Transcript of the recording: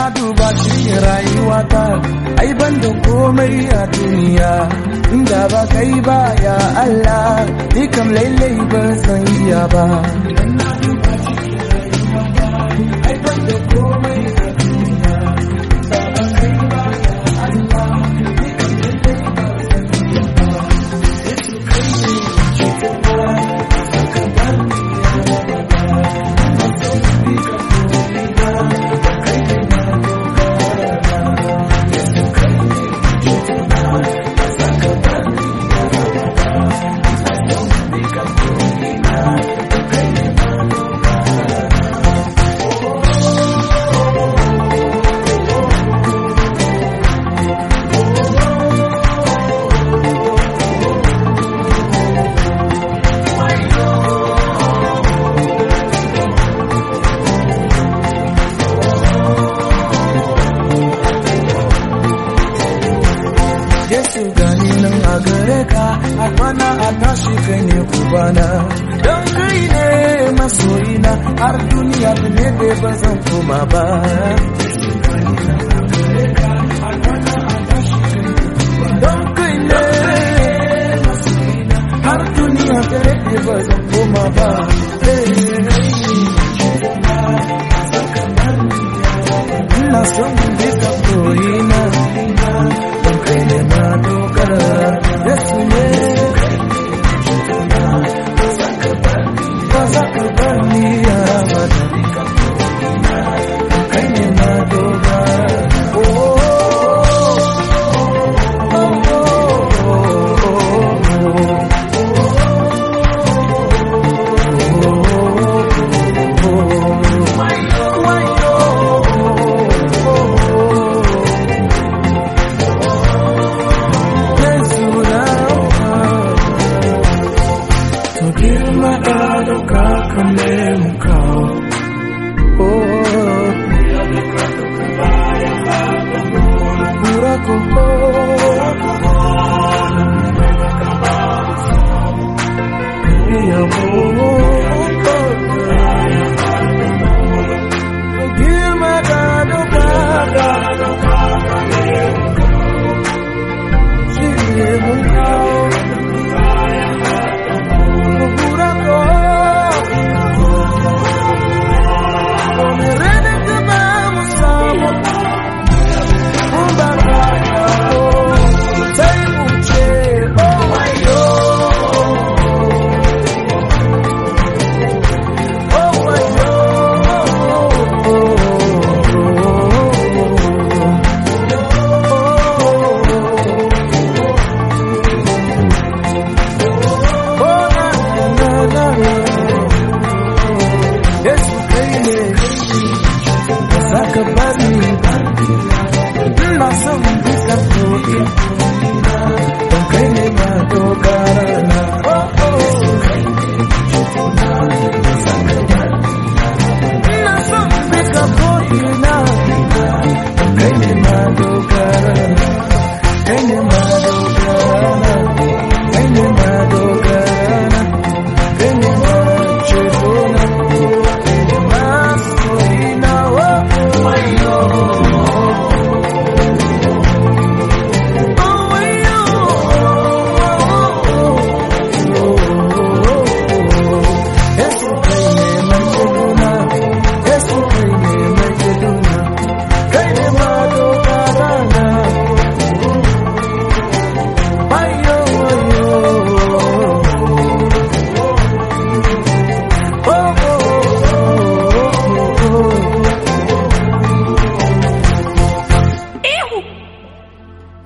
duba cikin rayuwata ai ban da komai a duniya inda ba kai ba ya Allah ni kam lailai ba san iya ba idan na duba cikin rayuwata ai ban da komai a duniya inda ba kai ba ya Allah ni kam lailai ba san iya ba Yesu kai ne cikina saka bar ni ya baba na so ni ka komina kai ne na dogara Yesu kai ne cikina saka bar ni ya baba na so ni ka komina kai ne na Yesu gani nan a gare ka a kwana a tashi kai ne kubana don kai ne masoyina har duniya da ne da ba zan koma ba don kai ne masoyina har duniya da ne da ba zan koma ba ina son bisa koyina don kai ne ma dogara Yesu ne ba za ka bar ni ya mata kai ne ma dogara oh, oh, Yesu na To girma da ɗaukaka ne mu kawo. Oh,